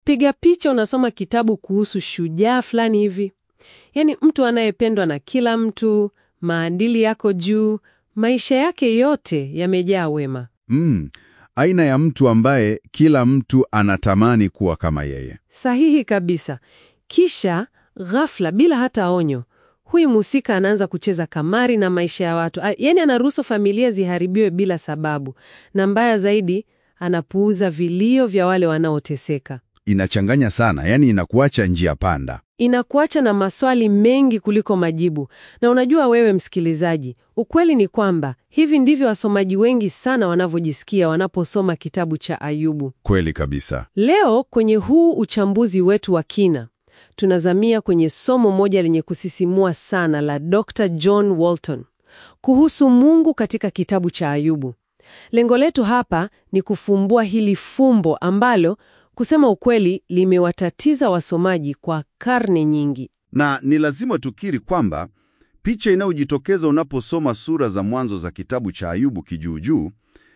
Unapiga picha, unasoma kitabu kuhusu shujaa fulani hivi, yaani mtu anayependwa na kila mtu, maadili yako juu, maisha yake yote yamejaa wema. Mm, aina ya mtu ambaye kila mtu anatamani kuwa kama yeye. Sahihi kabisa. Kisha ghafla, bila hata onyo, huyu mhusika anaanza kucheza kamari na maisha ya watu, A- yaani anaruhusu familia ziharibiwe bila sababu, na mbaya zaidi, anapuuza vilio vya wale wanaoteseka. Inachanganya sana, yani inakuacha njia panda. Inakuacha na maswali mengi kuliko majibu. Na unajua wewe msikilizaji, ukweli ni kwamba hivi ndivyo wasomaji wengi sana wanavyojisikia wanaposoma kitabu cha Ayubu. Kweli kabisa. Leo kwenye huu uchambuzi wetu wa kina, tunazamia kwenye somo moja lenye kusisimua sana la Dr. John Walton kuhusu Mungu katika kitabu cha Ayubu. Lengo letu hapa ni kufumbua hili fumbo ambalo kusema ukweli limewatatiza wasomaji kwa karne nyingi. Na ni lazima tukiri kwamba picha inayojitokeza unaposoma sura za mwanzo za kitabu cha Ayubu kijuujuu,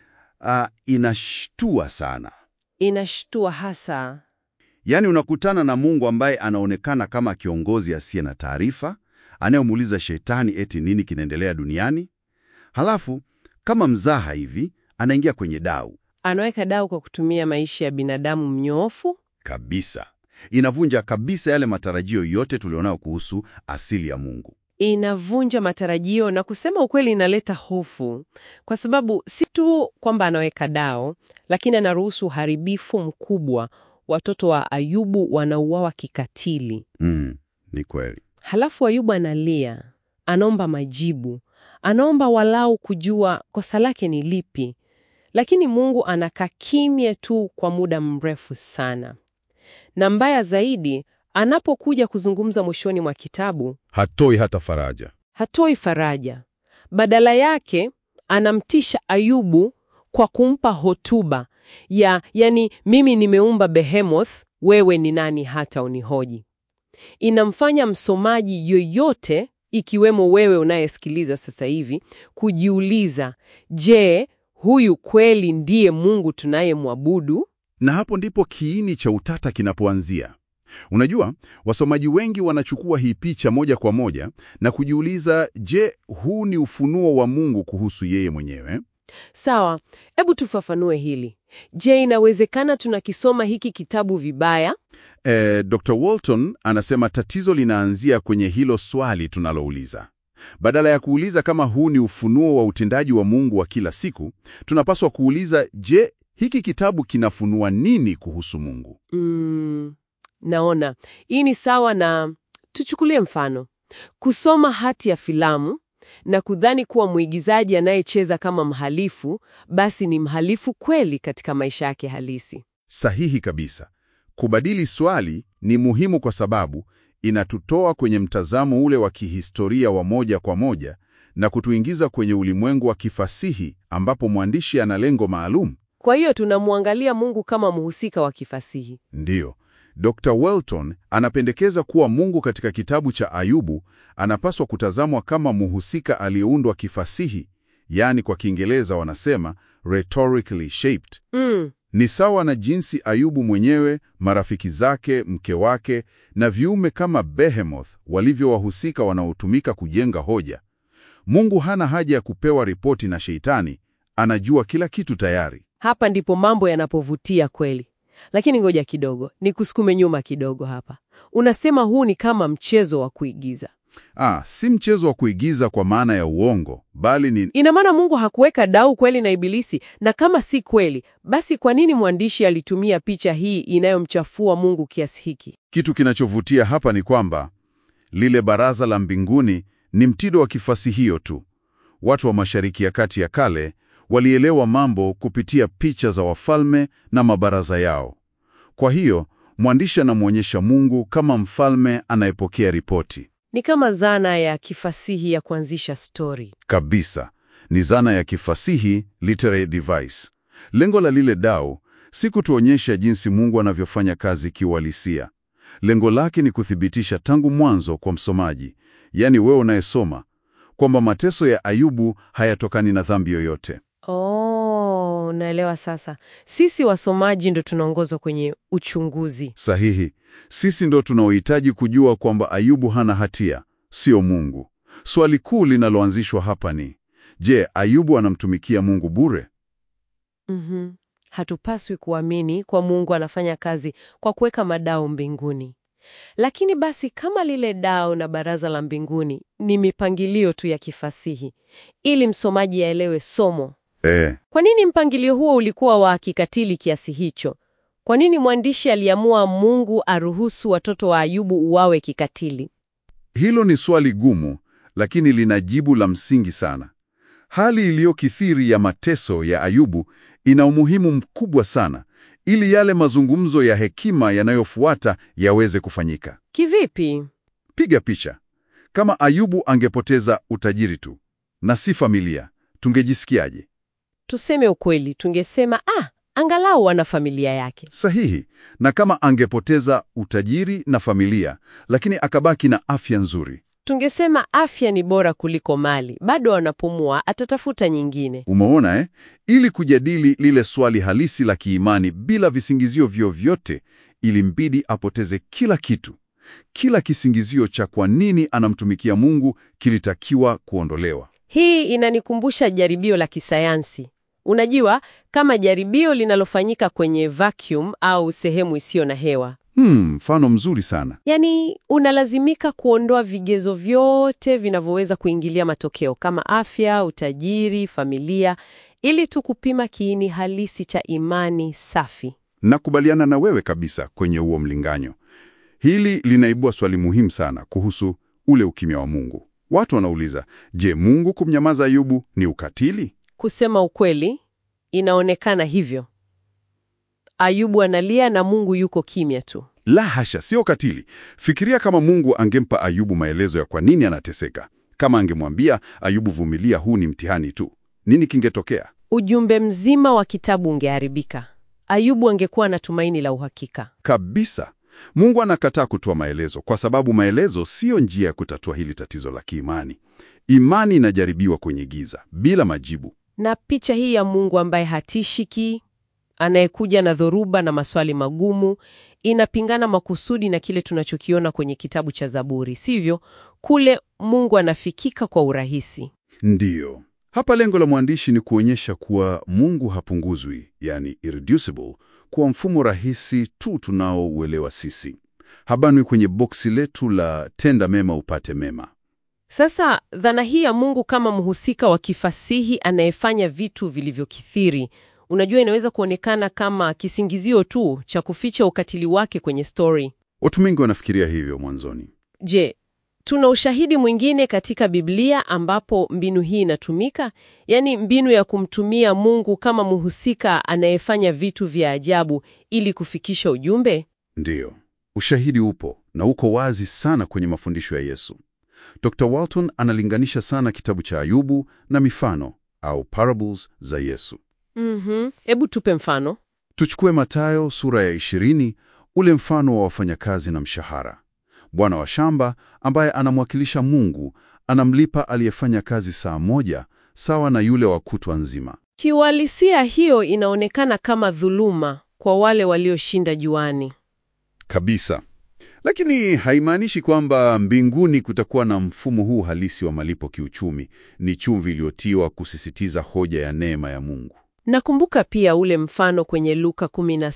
ah, inashtua sana. Inashtua hasa. Yaani unakutana na Mungu ambaye anaonekana kama kiongozi asiye na taarifa, anayemuuliza shetani eti nini kinaendelea duniani. Halafu kama mzaha hivi anaingia kwenye dau Anaweka dau kwa kutumia maisha ya binadamu mnyoofu. kabisa. Inavunja kabisa yale matarajio yote tulionayo kuhusu asili ya Mungu. inavunja matarajio na kusema ukweli inaleta hofu, kwa sababu si tu kwamba anaweka dao, lakini anaruhusu uharibifu mkubwa. Watoto wa Ayubu wanauawa kikatili. Mm, ni kweli. Halafu Ayubu analia, anaomba majibu, anaomba walau kujua kosa lake ni lipi, lakini Mungu anakaa kimya tu kwa muda mrefu sana. Na mbaya zaidi, anapokuja kuzungumza mwishoni mwa kitabu, Hatoi hata faraja. hatoi faraja. Badala yake anamtisha Ayubu kwa kumpa hotuba ya yani, mimi nimeumba Behemoth, wewe ni nani hata unihoji? Inamfanya msomaji yoyote, ikiwemo wewe unayesikiliza sasa hivi, kujiuliza, je, huyu kweli ndiye Mungu tunayemwabudu? Na hapo ndipo kiini cha utata kinapoanzia. Unajua, wasomaji wengi wanachukua hii picha moja kwa moja na kujiuliza, je, huu ni ufunuo wa Mungu kuhusu yeye mwenyewe? Sawa, hebu tufafanue hili. Je, inawezekana tunakisoma hiki kitabu vibaya? E, Dr. Walton anasema tatizo linaanzia kwenye hilo swali tunalouliza. Badala ya kuuliza kama huu ni ufunuo wa utendaji wa Mungu wa kila siku, tunapaswa kuuliza, je, hiki kitabu kinafunua nini kuhusu Mungu? Mm, naona hii ni sawa na, tuchukulie mfano, kusoma hati ya filamu na kudhani kuwa mwigizaji anayecheza kama mhalifu basi ni mhalifu kweli katika maisha yake halisi. Sahihi kabisa. Kubadili swali ni muhimu kwa sababu inatutoa kwenye mtazamo ule wa kihistoria wa moja kwa moja na kutuingiza kwenye ulimwengu wa kifasihi ambapo mwandishi ana lengo maalum. Kwa hiyo tunamwangalia Mungu kama mhusika wa kifasihi. Ndiyo, Dr. Welton anapendekeza kuwa Mungu katika kitabu cha Ayubu anapaswa kutazamwa kama mhusika aliyeundwa kifasihi, yaani kwa Kiingereza wanasema rhetorically shaped. Mm, Ni sawa na jinsi Ayubu mwenyewe, marafiki zake, mke wake na viume kama Behemoth walivyo wahusika wanaotumika kujenga hoja. Mungu hana haja ya kupewa ripoti na Sheitani, anajua kila kitu tayari. hapa ndipo mambo yanapovutia kweli. Lakini ngoja kidogo, nikusukume nyuma kidogo hapa. Unasema huu ni kama mchezo wa kuigiza. Ah, si mchezo wa kuigiza kwa maana ya uongo, bali ni Ina maana Mungu hakuweka dau kweli na Ibilisi? Na kama si kweli, basi kwa nini mwandishi alitumia picha hii inayomchafua Mungu kiasi hiki? kitu kinachovutia hapa ni kwamba lile baraza la mbinguni ni mtindo wa kifasihio tu. Watu wa Mashariki ya Kati ya kale walielewa mambo kupitia picha za wafalme na mabaraza yao. Kwa hiyo mwandishi anamwonyesha Mungu kama mfalme anayepokea ripoti. Ni kama zana ya kifasihi ya kuanzisha stori. Kabisa, ni zana ya kifasihi, literary device. Lengo la lile dau si kutuonyesha jinsi Mungu anavyofanya kazi kiuhalisia. Lengo lake ni kuthibitisha tangu mwanzo kwa msomaji, yaani wewe unayesoma, kwamba mateso ya Ayubu hayatokani na dhambi yoyote. Oh, naelewa sasa. Sisi wasomaji ndo tunaongozwa kwenye uchunguzi. Sahihi. Sisi ndo tunaohitaji kujua kwamba Ayubu hana hatia, sio Mungu. Swali kuu linaloanzishwa hapa ni je, Ayubu anamtumikia Mungu bure? Mhm. Hatupaswi kuamini kwa Mungu anafanya kazi kwa kuweka madao mbinguni. Lakini basi kama lile dao na baraza la mbinguni ni mipangilio tu ya kifasihi ili msomaji aelewe somo, Eh, kwa nini mpangilio huo ulikuwa wa kikatili kiasi hicho? Kwa nini mwandishi aliamua Mungu aruhusu watoto wa Ayubu uwawe kikatili? hilo ni swali gumu, lakini lina jibu la msingi sana. Hali iliyokithiri ya mateso ya Ayubu ina umuhimu mkubwa sana ili yale mazungumzo ya hekima yanayofuata yaweze kufanyika. Kivipi? Piga picha. Kama Ayubu angepoteza utajiri tu na si familia, tungejisikiaje? Tuseme ukweli, tungesema ah, angalau ana familia yake. Sahihi. Na kama angepoteza utajiri na familia, lakini akabaki na afya nzuri, Tungesema afya ni bora kuliko mali, bado anapumua, atatafuta nyingine. umeona eh? Ili kujadili lile swali halisi la kiimani bila visingizio vyovyote, ilimbidi apoteze kila kitu. Kila kisingizio cha kwa nini anamtumikia Mungu kilitakiwa kuondolewa. Hii inanikumbusha jaribio la kisayansi. Unajua, kama jaribio linalofanyika kwenye vacuum au sehemu isiyo na hewa. Hmm, mfano mzuri sana. Yaani, unalazimika kuondoa vigezo vyote vinavyoweza kuingilia matokeo kama afya, utajiri, familia, ili tu kupima kiini halisi cha imani safi. Nakubaliana na wewe kabisa kwenye huo mlinganyo. Hili linaibua swali muhimu sana kuhusu ule ukimya wa Mungu. Watu wanauliza, je, Mungu kumnyamaza Ayubu ni ukatili? Kusema ukweli, inaonekana hivyo. Ayubu analia na Mungu yuko kimya tu. La hasha, sio ukatili. Fikiria kama Mungu angempa Ayubu maelezo ya kwa nini anateseka. Kama angemwambia Ayubu, vumilia, huu ni mtihani tu, nini kingetokea? Ujumbe mzima wa kitabu ungeharibika. Ayubu angekuwa na tumaini la uhakika. Kabisa. Mungu anakataa kutoa maelezo kwa sababu maelezo siyo njia ya kutatua hili tatizo la kiimani. Imani inajaribiwa kwenye giza bila majibu. Na picha hii ya Mungu ambaye hatishiki, anayekuja na dhoruba na maswali magumu, inapingana makusudi na kile tunachokiona kwenye kitabu cha Zaburi, sivyo? Kule Mungu anafikika kwa urahisi. Ndiyo. Hapa lengo la mwandishi ni kuonyesha kuwa Mungu hapunguzwi, yani irreducible, kwa mfumo rahisi tu tunaouelewa sisi. Habanwi kwenye boksi letu la tenda mema upate mema. Sasa dhana hii ya Mungu kama mhusika wa kifasihi anayefanya vitu vilivyokithiri, unajua, inaweza kuonekana kama kisingizio tu cha kuficha ukatili wake kwenye stori. Watu wengi wanafikiria hivyo mwanzoni. Je, tuna ushahidi mwingine katika Biblia ambapo mbinu hii inatumika? Yaani mbinu ya kumtumia Mungu kama mhusika anayefanya vitu vya ajabu ili kufikisha ujumbe? Ndiyo, ushahidi upo na uko wazi sana kwenye mafundisho ya Yesu. Dr. Walton analinganisha sana kitabu cha Ayubu na mifano au parables za Yesu. Mhm. Hebu tupe mfano. Tuchukue Mathayo sura ya 20, ule mfano wa wafanyakazi na mshahara. Bwana wa shamba ambaye anamwakilisha Mungu anamlipa aliyefanya kazi saa moja sawa na yule wa kutwa nzima. Kiuhalisia hiyo inaonekana kama dhuluma kwa wale walioshinda juani. Kabisa. Lakini haimaanishi kwamba mbinguni kutakuwa na mfumo huu halisi wa malipo kiuchumi. Ni chumvi iliyotiwa kusisitiza hoja ya neema ya Mungu. Nakumbuka pia ule mfano kwenye Luka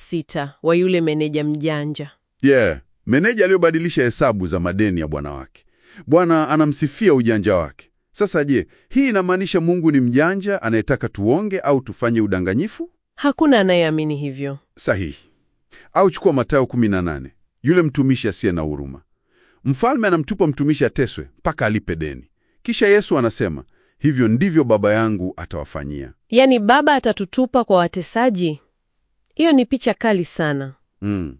16 wa yule meneja mjanja. Yeah, meneja aliyobadilisha hesabu za madeni ya bwana wake. Bwana anamsifia ujanja wake. Sasa je, hii inamaanisha Mungu ni mjanja anayetaka tuonge au tufanye udanganyifu? Hakuna anayeamini hivyo. Sahihi. Au chukua Mathayo 18, yule mtumishi asiye na huruma. Mfalme anamtupa mtumishi ateswe mpaka alipe deni. Kisha Yesu anasema, hivyo ndivyo Baba yangu atawafanyia. Yaani baba atatutupa kwa watesaji? Hiyo ni picha kali sana. Mm.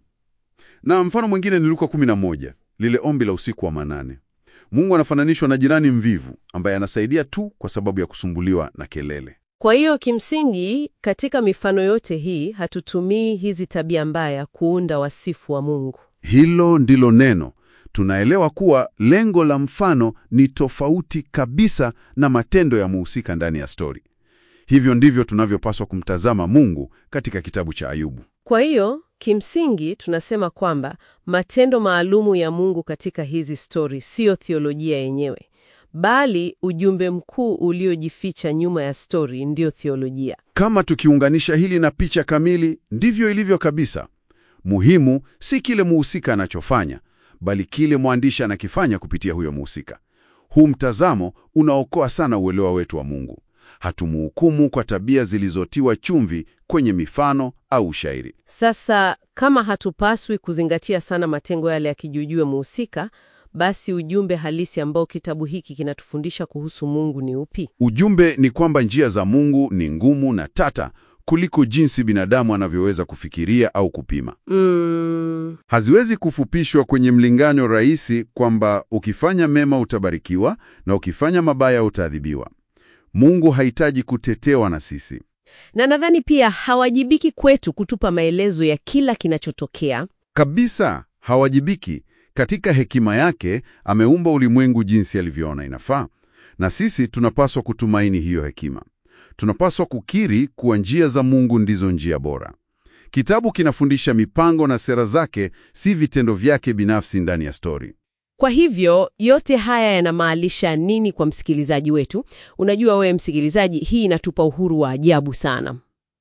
Na mfano mwingine ni Luka 11, lile ombi la usiku wa manane. Mungu anafananishwa na jirani mvivu ambaye anasaidia tu kwa sababu ya kusumbuliwa na kelele. Kwa hiyo kimsingi, katika mifano yote hii hatutumii hizi tabia mbaya kuunda wasifu wa Mungu. Hilo ndilo neno. Tunaelewa kuwa lengo la mfano ni tofauti kabisa na matendo ya muhusika ndani ya stori. Hivyo ndivyo tunavyopaswa kumtazama Mungu katika kitabu cha Ayubu. Kwa hiyo kimsingi tunasema kwamba matendo maalumu ya Mungu katika hizi stori siyo theolojia yenyewe, bali ujumbe mkuu uliojificha nyuma ya stori ndiyo theolojia. Kama tukiunganisha hili na picha kamili, ndivyo ilivyo kabisa. Muhimu si kile muhusika anachofanya, bali kile mwandishi anakifanya kupitia huyo muhusika. Huu mtazamo unaokoa sana uelewa wetu wa Mungu. Hatumuhukumu kwa tabia zilizotiwa chumvi kwenye mifano au ushairi. Sasa kama hatupaswi kuzingatia sana matengo yale yakijujue muhusika, basi ujumbe halisi ambao kitabu hiki kinatufundisha kuhusu Mungu ni upi? Ujumbe ni kwamba njia za Mungu ni ngumu na tata kuliko jinsi binadamu anavyoweza kufikiria au kupima. Mm, Haziwezi kufupishwa kwenye mlingano rahisi kwamba ukifanya mema utabarikiwa na ukifanya mabaya utaadhibiwa. Mungu hahitaji kutetewa na sisi. na nadhani pia hawajibiki kwetu kutupa maelezo ya kila kinachotokea. Kabisa hawajibiki. Katika hekima yake ameumba ulimwengu jinsi alivyoona inafaa, na sisi tunapaswa kutumaini hiyo hekima. Tunapaswa kukiri kuwa njia za Mungu ndizo njia bora. Kitabu kinafundisha mipango na sera zake, si vitendo vyake binafsi ndani ya stori. Kwa hivyo yote haya yanamaanisha nini kwa msikilizaji wetu? Unajua wewe msikilizaji, hii inatupa uhuru wa ajabu sana.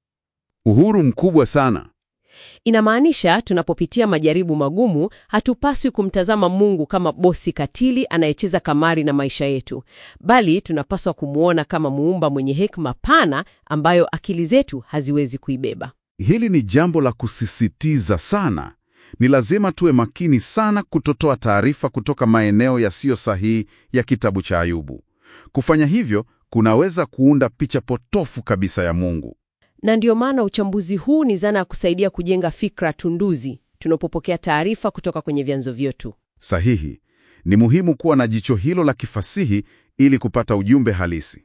Uhuru mkubwa sana. Inamaanisha tunapopitia majaribu magumu, hatupaswi kumtazama Mungu kama bosi katili anayecheza kamari na maisha yetu, bali tunapaswa kumwona kama muumba mwenye hekima pana ambayo akili zetu haziwezi kuibeba. Hili ni jambo la kusisitiza sana. Ni lazima tuwe makini sana kutotoa taarifa kutoka maeneo yasiyo sahihi ya kitabu cha Ayubu. Kufanya hivyo kunaweza kuunda picha potofu kabisa ya Mungu. Na ndiyo maana uchambuzi huu ni zana ya kusaidia kujenga fikra tunduzi tunapopokea taarifa kutoka kwenye vyanzo vyetu. Sahihi. Ni muhimu kuwa na jicho hilo la kifasihi ili kupata ujumbe halisi.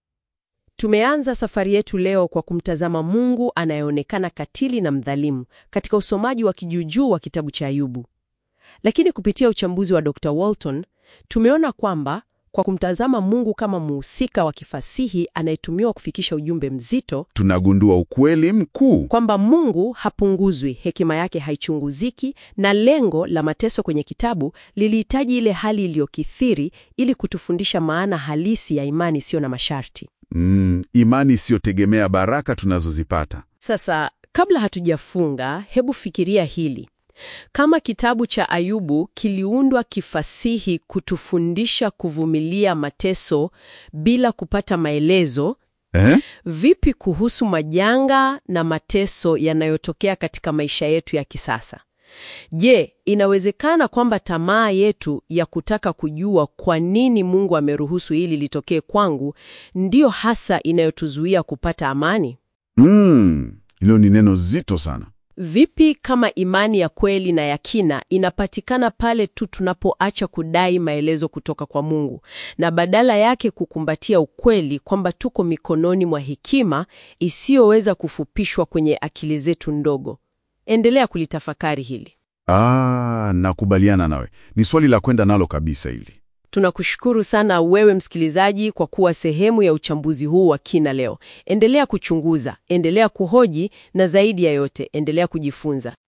Tumeanza safari yetu leo kwa kumtazama Mungu anayeonekana katili na mdhalimu katika usomaji wa kijuujuu wa kitabu cha Ayubu. Lakini kupitia uchambuzi wa Dr. Walton, tumeona kwamba kwa kumtazama Mungu kama muhusika wa kifasihi anayetumiwa kufikisha ujumbe mzito, Tunagundua ukweli mkuu. kwamba Mungu hapunguzwi, hekima yake haichunguziki, na lengo la mateso kwenye kitabu lilihitaji ile hali iliyokithiri ili kutufundisha maana halisi ya imani isiyo na masharti. Mm, imani isiyotegemea baraka tunazozipata. Sasa, kabla hatujafunga, hebu fikiria hili. Kama kitabu cha Ayubu kiliundwa kifasihi kutufundisha kuvumilia mateso bila kupata maelezo, Eh? vipi kuhusu majanga na mateso yanayotokea katika maisha yetu ya kisasa? Je, inawezekana kwamba tamaa yetu ya kutaka kujua kwa nini Mungu ameruhusu hili litokee kwangu ndiyo hasa inayotuzuia kupata amani? Mm, hilo ni neno zito sana. Vipi kama imani ya kweli na ya kina inapatikana pale tu tunapoacha kudai maelezo kutoka kwa Mungu na badala yake kukumbatia ukweli kwamba tuko mikononi mwa hekima isiyoweza kufupishwa kwenye akili zetu ndogo? Endelea kulitafakari hili. Ah, nakubaliana nawe. Ni swali la kwenda nalo kabisa hili. Tunakushukuru sana wewe msikilizaji kwa kuwa sehemu ya uchambuzi huu wa kina leo. Endelea kuchunguza, endelea kuhoji na zaidi ya yote, endelea kujifunza.